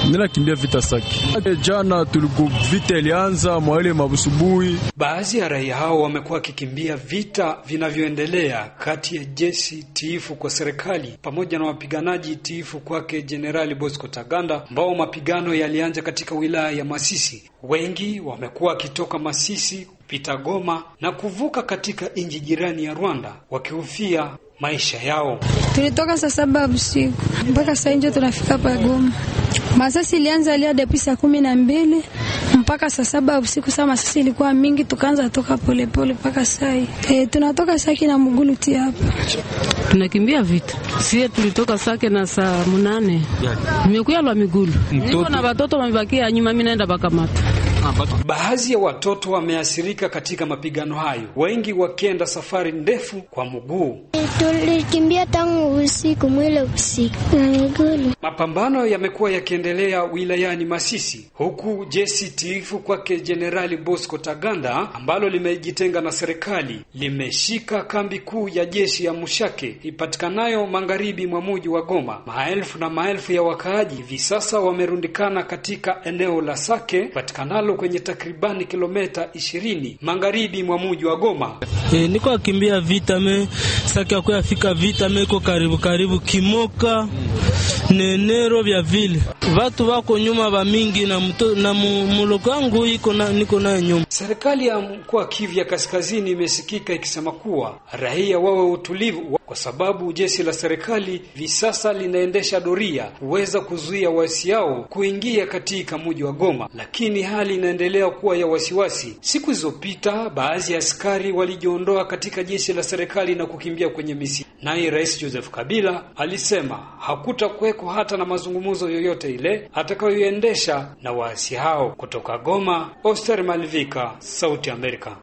Mimi nakimbia vita Sake. Jana tuliko vita ilianza mwaile mabusubuhi. Baadhi ya raia hao wamekuwa wakikimbia vita vinavyoendelea kati ya jeshi tiifu kwa serikali pamoja na wapiganaji tiifu kwake Jenerali Bosco Taganda, ambao mapigano yalianza katika wilaya ya Masisi. Wengi wamekuwa wakitoka Masisi kupita Goma na kuvuka katika nchi jirani ya Rwanda wakihofia maisha yao. Tulitoka saa saba usiku mpaka saa nje tunafika pa Goma. Masasi ilianza lia depi saa kumi na mbili mpaka saa saba usiku. Saa masasi ilikuwa mingi, tukaanza toka polepole mpaka sai e, tunatoka Saki na Muguluti hapa tunakimbia vita. Sie tulitoka Sake na saa munane nimekuya lwa migulu, niko na watoto wamebakia nyuma, mimi naenda bakamata Baadhi ya watoto wameathirika katika mapigano hayo, wengi wakienda safari ndefu kwa mguu. Tulikimbia tangu usiku mwile usiku na miguu. Mapambano yamekuwa yakiendelea wilayani Masisi, huku jeshi tiifu kwake Jenerali Bosco Taganda ambalo limejitenga na serikali limeshika kambi kuu ya jeshi ya Mushake ipatikanayo magharibi mwa mji wa Goma. Maelfu na maelfu ya wakaaji hivi sasa wamerundikana katika eneo la Sake patikanalo kwenye takribani kilomita ishirini magharibi mwa mji wa Goma. E, niko akimbia vita me Sake akuya fika vita me iko karibu karibu kimoka nenero vya vile watu wako nyuma wa mingi na, mto, na muloko wangu iko na, niko naye nyuma. Serikali ya mkoa Kivu ya Kaskazini imesikika ikisema kuwa raia wawe utulivu, kwa sababu jeshi la serikali hivi sasa linaendesha doria kuweza kuzuia waasi hao kuingia katika mji wa Goma, lakini hali inaendelea kuwa ya wasiwasi. Siku zilizopita baadhi ya askari walijiondoa katika jeshi la serikali na kukimbia kwenye misitu. Naye Rais Joseph Kabila alisema hakutakuweko hata na mazungumzo yoyote ile atakayoendesha na waasi hao. Kutoka Goma, Oster Malvika, Sauti Amerika.